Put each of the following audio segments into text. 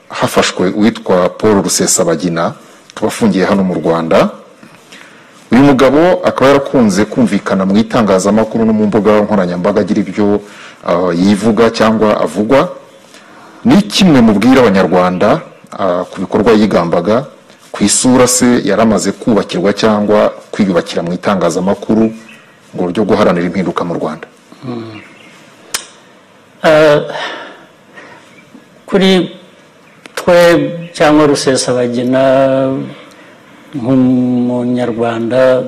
hafashwe uwitwa paul rusesabagina tubafungiye hano mu rwanda uyu mugabo akaba yarakunze kumvikana mu itangazamakuru no mu mbuga nkoranyambaga agira ibyo ah, yivuga cyangwa avugwa ni kimwe mu bwira abanyarwanda ah, ku bikorwa yigambaga ku isura se yari amaze kubakirwa cyangwa kwiyubakira mu itangazamakuru mu buryo bwo guharanira impinduka mu rwanda kuri twe cyangwa rusesabagina nk'umunyarwanda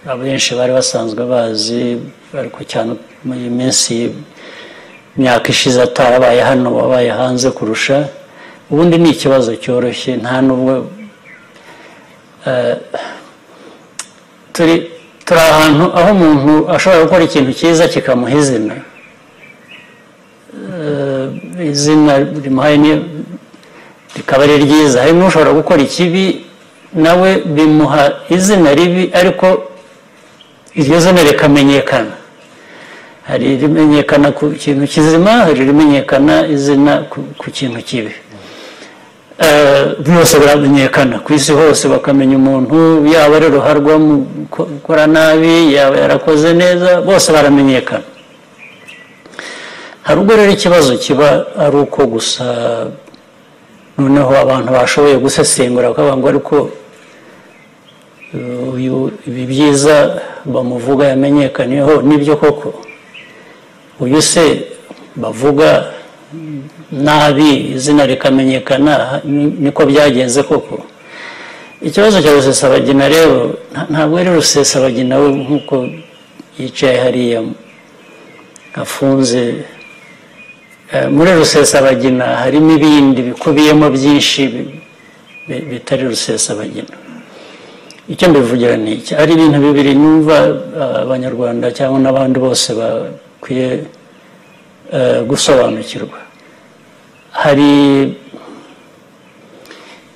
abenshi bari basanzwe bazi ariko cyane muri iyi minsi imyaka ishize atarabaye hano wabaye hanze kurusha ubundi ni ikibazo cyoroshye nta n'ubwo eh, turi turi ahantu aho umuntu ashobora gukora ikintu cyiza kikamuha izina Eh, izina rimuhaye ni- rikaba ari ryiza hari n'ushobora gukora ikibi nawe bimuha izina ribi ariko iryo zina rikamenyekana hari irimenyekana ku kintu kizima hari irimenyekana izina ku- ku kintu kibi Eh, byose biramenyekana ku isi hose bakamenya umuntu yaba ari ruharwa mu gukora nabi yaba yarakoze neza bose baramenyekana hari ubwo rero ikibazo kiba ari uko gusa noneho abantu bashoboye gusesengura bakavuga ngo ariko eh, uyu ibi byiza bamuvuga yamenyekaniyeho nibyo koko uyu se bavuga nabi izina rikamenyekana ni- niko byagenze koko ikibazo cya rusesabagina rero nta- ntabwo ari rusesabagina we nk'uko yicaye hariya afunze Eh, muri rusesabagina harimo ibindi bikubiyemo byinshi bi- bi- bitari rusesabagina icyo mbivugira ni iki ari ibintu bibiri numva eh, abanyarwanda cyangwa n'abandi bose bakwiye eh, gusobanukirwa hari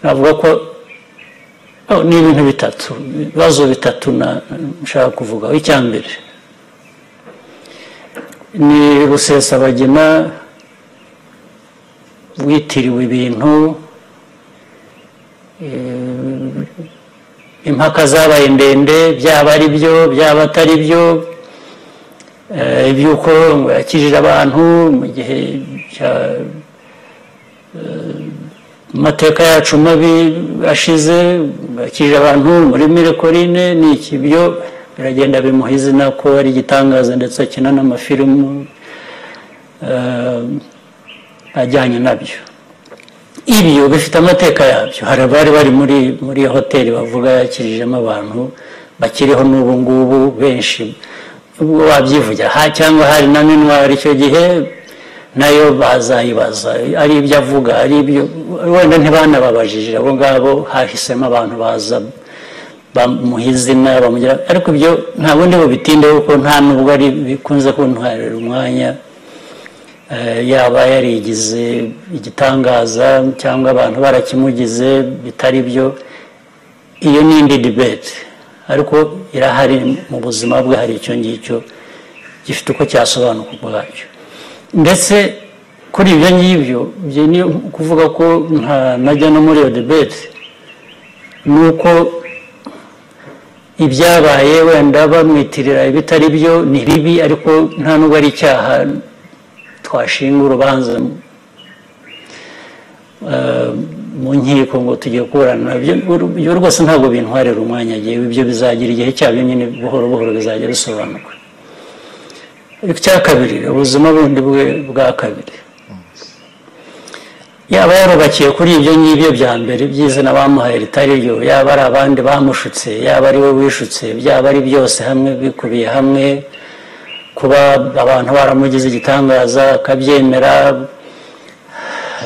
navuga ko oh, ni ibintu bitatu ibibazo bitatu na- nshaka kuvugaho icya mbere ni rusesabagina witiriwe ibintu eh, impaka zabaye ndende byaba ari byo byaba atari byo eh, iby'uko ngo yakijije abantu mu gihe cya eh, amateka yacu mabi ashize ngo yakijije abantu muri mirekorine ni iki byo biragenda bimuha izina ko ari igitangaza ndetse akina n'amafilimu eh, ajyanye nabyo ibyo bifite amateka yabyo hari abari bari muri muri iyo hoteli bavuga yakirijemo abantu bakiriho n'ubu ngubu benshi ubwo wabyivugira ha cyangwa hari na minwari icyo gihe nayo bazayibaza ari ibyo avuga ari ibyo wenda ntibanababajije abo ngabo hahisemo abantu baza bamuha izina bamugira ariko ibyo nta bundi bubitinde kuko nta n'ubwo ari bikunze kuntwarira umwanya Eh, yaba yarigize igitangaza cyangwa abantu barakimugize bitari byo iyo ni indi debate ariko irahari mu buzima bwe hari icyo ngicyo gifite uko cyasobanuka ubwacyo ndetse kuri ibyo ngibyo ibyo ni ukuvuga ko nta najya no muri iyo debate ni uko ibyabaye wenda bamwitirira ibitari byo ni bibi ariko nta n'ubwo ari icyaha twashinga urubanza eh, mu nkiko ngo tugiye kuburana Ibyo- ibyo rwose ntabwo bintwarira umwanya gihe ibyo bizagira igihe cyabyo nyine buhoro buhoro bizajya bisobanuka icya kabiri ubuzima bundi bwe bwa kabiri yaba yarubakiye kuri ibyo ngibyo bya mbere by'izina bamuhaye ritari ryo yaba ari abandi bamushutse yaba ari we wishutse byaba ari byose hamwe bikubiye hamwe kuba abantu baramugize igitangaza akabyemera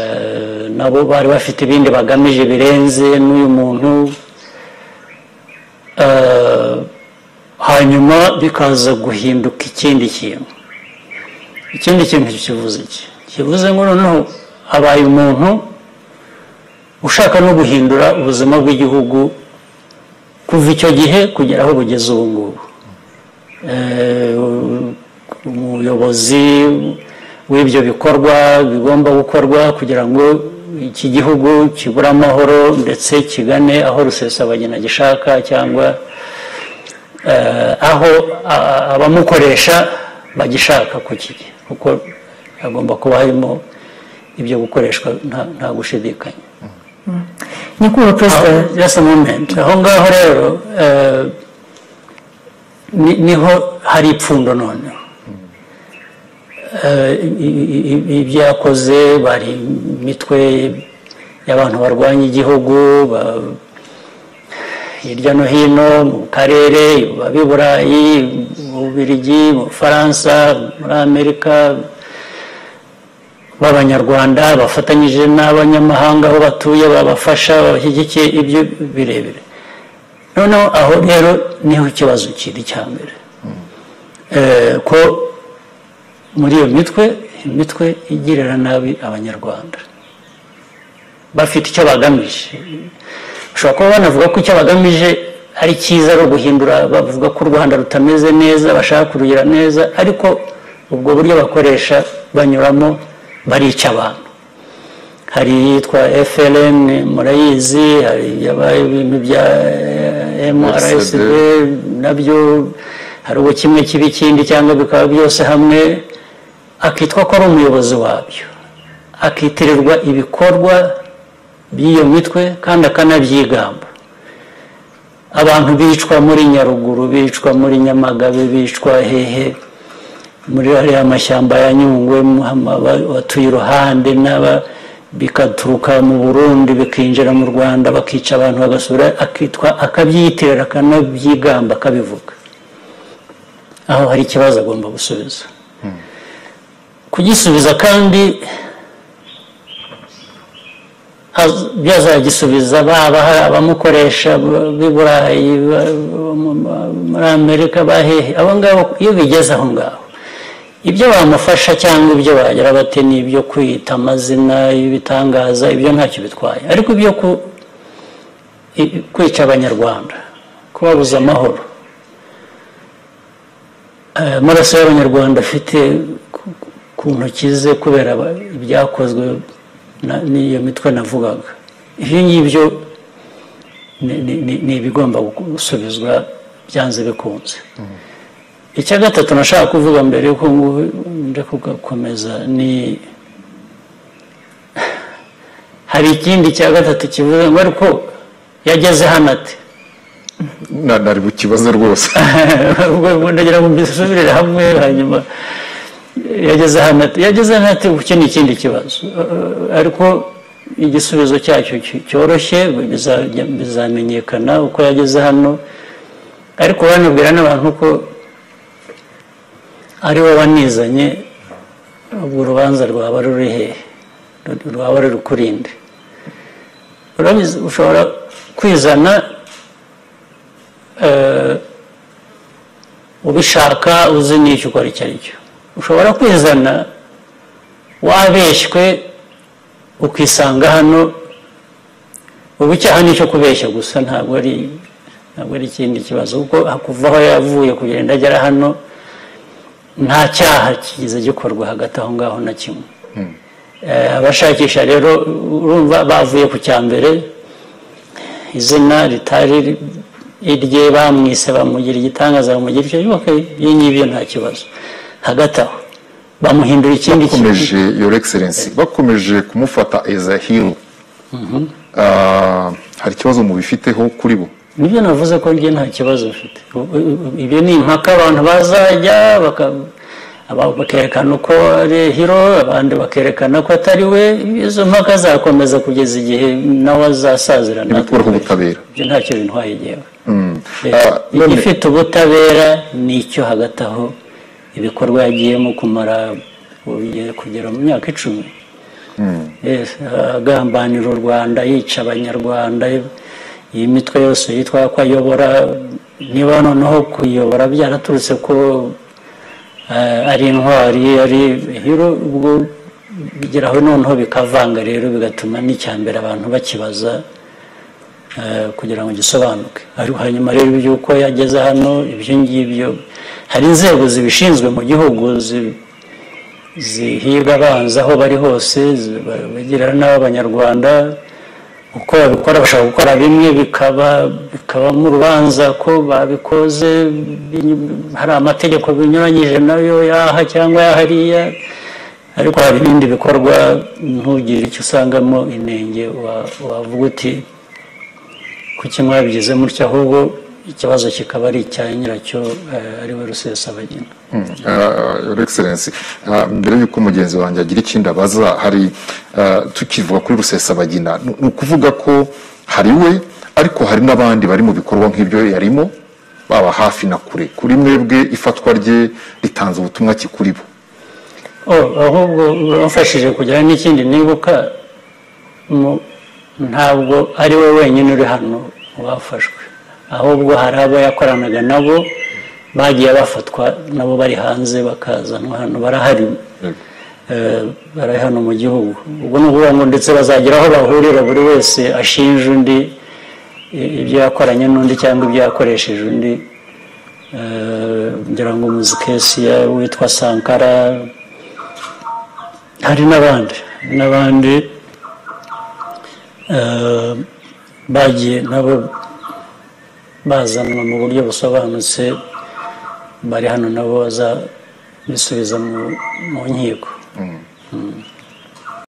eh, nabo bari bafite ibindi bagamije birenze n'uyu muntu Eh, hanyuma bikaza guhinduka ikindi kintu ikindi kintu kivuze iki kivuze ngo noneho abaye umuntu ushaka no guhindura ubuzima bw'igihugu kuva icyo gihe kugera aho bugeze ubu ngubu eh, umuyobozi w'ibyo bikorwa bigomba gukorwa kugira ngo iki gihugu kibure amahoro ndetse kigane aho rusesabagina gishaka cyangwa aho abamukoresha bagishaka kukigira kuko hagomba kuba harimo ibyo gukoreshwa nta gushidikanya nyakubahwa perezida just a moment aho ngaho rero eh, ni- niho hari ipfundo noneho Eh, i- i- i- ibyo yakoze bari imitwe y'abantu barwanya igihugu ba- hirya no hino mu karere baba i burayi mu bubiligi mu bufaransa muri amerika b'abanyarwanda bafatanyije n'abanyamahanga aho batuye babafasha babashyigikiye ibyo birebire noneho aho rero niho ikibazo kiri cya mbere Eh, ko muri iyo mitwe imitwe igirira nabi abanyarwanda bafite icyo bagamije bashobora kuba banavuga ko icyo bagamije ari cyiza ari uguhindura bavuga ko u rwanda rutameze neza bashaka kurugira neza ariko ubwo buryo bakoresha banyuramo barica abantu hari iyitwa FLN murayizi hari yabaye ibintu bya eh, MRSD nabyo hari ubu kimwe kiba ikindi cyangwa bikaba byose hamwe akitwa ko ari umuyobozi wabyo akitirirwa ibikorwa by'iyo mitwe kandi akanabyigamba abantu bicwa muri nyaruguru bicwa muri nyamagabe bicwa hehe muri hariya amashyamba ya nyungwe Muhama, aba- abatuye iruhande n'aba bikaturuka mu burundi bikinjira mu rwanda bakica abantu bagasubira akitwa akabyitirira akanabyigamba akabivuga aho hari ikibazo agomba gusubiza kugisubiza kandi haz- byazagisubiza baba hari abamukoresha b- b'i burayi ba- bo mu- ba- muri amerika bahehe abo ngabo iyo bigeze aho ngaho ibyo bamufasha cyangwa ibyo bagira bate ni ibyo kwita amazina ibitangaza ibyo ntacyo bitwaye ariko ibyo ku- i- kwica abanyarwanda kubabuza amahoro Eh, amaraso y'abanyarwanda afite ku- ku ntoki ze kubera aba- ibyakozwe na- n'iyo mitwe navugaga ibyo ngibyo ni- ni- ni- ni ibigomba gusubizwa byanze bikunze icya gatatu nashaka kuvuga mbere yuko ngu- nje kugakomeza ni hari ikindi cya gatatu kivuga ngo ariko yageze hano ati Na- nari bukibaze rwose ubwo ndagira ngo mbisubirire hamwe hanyuma yageze hano ati yageze hano ati iki ni ikindi kibazo Eh, ariko igisubizo cyacyo cy- cyoroshye bizajya- bizamenyekana uko yageze hano ariko banabwira n'abantu ko ari we wanizanye ubwo urubanza rwaba ruri hehe Ru- rwaba ruri kurinde urabizi ushobora kwizana eh, ubishaka uzi n'icyo ukora icyo ari cyo ushobora kwizana wabeshywe ukisanga hano ubu icyaha ni icyo kubeshya gusa ntabwo ari ntabwo ari ikindi kibazo kuko kuva aho yavuye kugenda agera hano nta cyaha kigize gikorwa hagati aho ngaho na kimwe Eh, abashakisha rero urumva bavuye ku cya mbere izina ritari irye bamwise bamugira igitangaza bamugira icyo yubake ibyo ngibyo nta kibazo hagati aho bamuhindura ikindi bakomeje your excellency bakomeje kumufata as a hero Ah, hari ikibazo mubifiteho kuri bo nibyo navuze ko njye nta kibazo bafite U- u- ibyo ni impaka abantu bazajya baka- aba- bakerekana uko ari hiro abandi bakerekana ko atari we izo mpaka zakomeza kugeza igihe nawe azasazira natwe ntibikuraho ubutabera ibyo ntacyo bintwaye igihe Ah, none- igifite ubutabera ni icyo hagati aho ibikorwa yagiyemo kumara urugero kugera mu myaka icumi Yes, agambanira u rwanda yica abanyarwanda iyi mitwe yose yitwa ko ayobora niba noneho kuyobora byaraturutse ko eh, ari intwari ari hero ubwo bigeraho noneho bikavanga rero bigatuma n'icyambere abantu bakibaza eh, kugira ngo gisobanuke ariko hanyuma rero iby'uko yageze hano ibyo ngibyo hari inzego zibishinzwe mu gihugu zi- zihiga abanzi aho bari hose zi- ba- bagirira nabi abanyarwanda uko babikora bashobora gukora bimwe bikaba bikabamo urubanza ko babikoze binyu- hari amategeko binyuranyije nayo yaha cyangwa yahariya ariko hari ibindi bikorwa ntugire icyo usangamo inenge wa- wavuga uti kuki mwabigize mutya ahubwo ikibazo kikaba ari icya nyiracyo eh, ari we rusesabagina your excellence ah, mbere y'uko mugenzi wanjye agira ikindi abaza hari ah, tukivuga kuri rusesabagina ni ni ukuvuga ko hari we ariko hari n'abandi bari mu bikorwa nk'ibyo yarimo baba hafi na kure kuri mwebwe ifatwa rye ritanze ubutumwa ki kuri bo Oh, ahubwo wamfashije kugira n'ikindi nibuka mu- ntabwo ari we wenyine uri hano wafashwe ahubwo hari abo yakoranaga nabo bagiye bafatwa nabo bari hanze bakazanwa hano barahari Eh, bari hano mu gihugu ubwo ni ukuvuga ngo ndetse bazagira aho bahurira buri wese ashinja undi i- ibyo yakoranye n'undi cyangwa ibyo yakoresheje undi Eh, ngira ngo muzikesi witwa sankara hari n'abandi hari n'abandi eh, bagiye nabo bazanwa mu buryo busobanutse bari hano nabo bazabisubiza mu mu nkiko